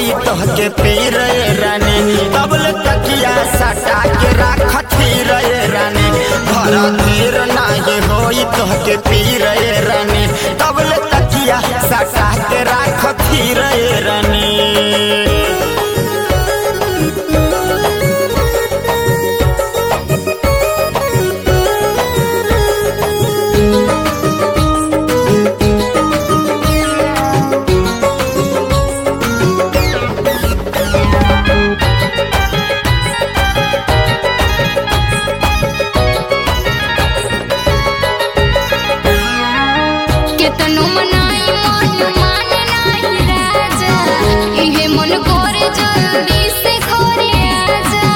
होई तोहके पीर रानी तबल तकिया सटा के राखती रे रानी घर धीर नाही होई तोहके पीर रानी तबल तकिया सटा के राखती रे रानी केतनो मनाई मन माने नाही राजा इहे मन करे जल्दी से घरे आजा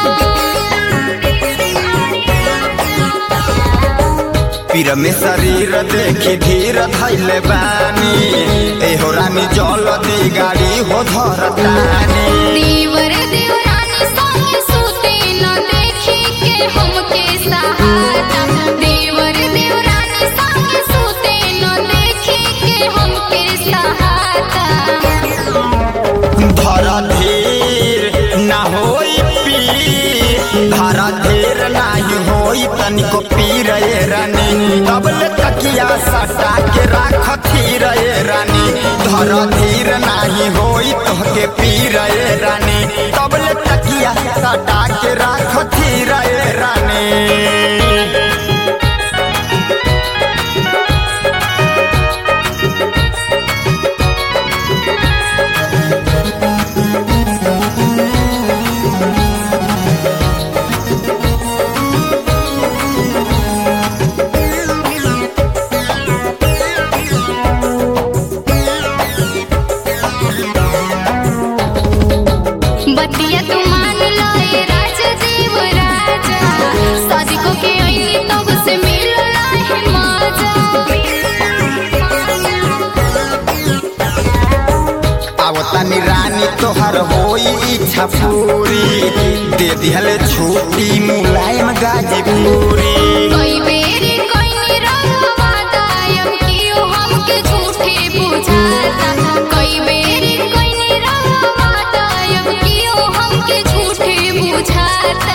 पीर में शरीर देखी धीर धैले बानी एहो रानी जल दी गाड़ी हो धरतानी देवर देवरानी संगे सूते न देखी के हमके सहारा देवर देवरानी संगे सूते न देखी के हमके सहारा धर धीर ना होई पी धर धीर नाही होई तनिको पीर ए रानी तबल तकिया सटा के राखती रे रानी धर धीर नाही होई तोहके पीर ए रानी तबल तकिया सटा के राखती रे रानी बतिया तू मान लो ए राजा जीव राजा शादी को के आईली तब से मिल रहे मजा आवतानी रानी तोहर होई इच्छा पूरी दे दिहले छुट्टी मुलायम गाजीपुरी कई बेरी कई रवा दायम कियो हमके झूठे बुझाता कई बेरी कई रवा दायम कियो हमके झूठे बुझाता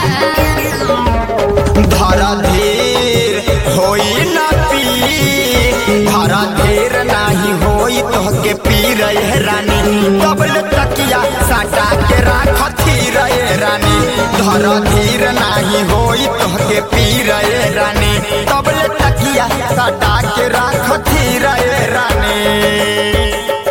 धरा धीर होई ना पी धरा धीर नाही होई तोहके पी रहे रानी तबल तकिया साटा के राखती रहे रानी धरा धीर नाही होई तोहके पी रहे रानी तबल तकिया साटा के राखती रहे रानी